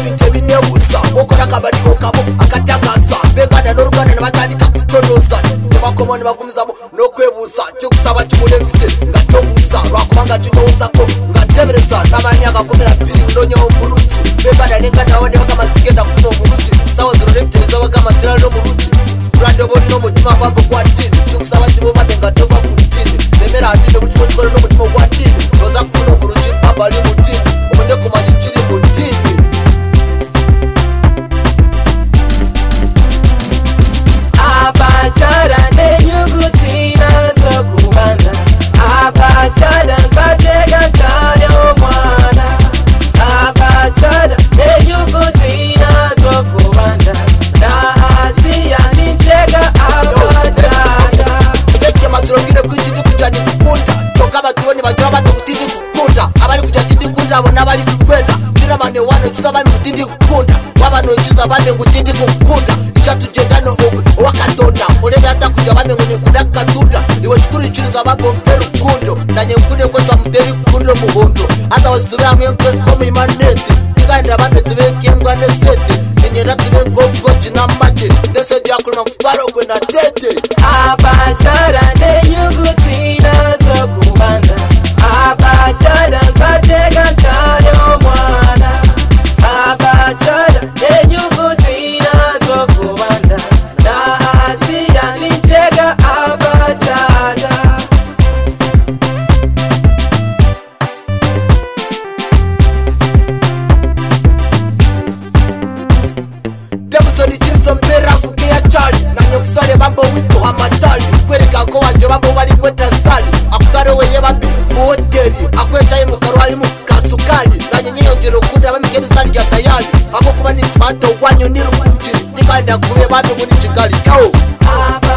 n'ibusa gukora akabari ko kabo akatagaza begana n'u rwanda ntibatandika kuconoza ntibakoma ntibakomezamo no kwebuza cyo gusaba cy'umudepite ngatobuza rwakomanga cy'unoza ko ngatebereza n'abandi agakomera piri ndonyeho muruki begana n'ingana abandi bakamazigenda kumo muruki sawa zirorepite z'abakamatira no muruki uradobori n'umutima wabo kwa dini cyo gusaba cy'umubate ngatova ku dini nemera dini uburyo bwo n'umutima wa dini roza kuno muruki abari mu dini ubundi kumanya ikiri mu dini abacara n'inyuguti nazo kubanza abacara mbatega cyane umwana abacara n'inyuguti nazo kubanza nahatiya nitega abacara Ndetse amaziro mbwire ko ikindi kujya ntigukunda Toka abatubone bagira abantu kuti ndigukunda Abari kujya ati ndigukunda abo n'abari kukwenda Ngira amane wano nshyize abami kuti ndigukunda Wabano nshyize abandi kuti ndigukunda Icyo tugendano ubu wakatona Urebe atakujya abami ngo nikunda katunda Iwe kikurikiriza ababo mpera ukundo Nanye mkunde ko twamutera ikundo muhondo Hata wasitube hamwe nkwe ko mimanete Ndigane abami tubeke imbwa nesete Ninyera tube ngobwo kinamate Nesete yakuruma mfaro gwe na tete abacara n'inyuguti nazo kubanza abacara mbatega cyane umwana abacara n'inyuguti nazo kubanza nahatira nitega abacara Jackson Chilson mpera kukia chali Nanyo kusale mambo wito hamatali Kwereka ko wanje mambo bali kweta sali Akutare weye bambi mu hoteli Akweta mu karwali mu kasukali Nanye nyeyo jero kuda bambi keni sali ya tayari Ako kuba ni chimato wanyu niru kunjiri Nikanda kuwe bambi muni chikali Yo! Abacara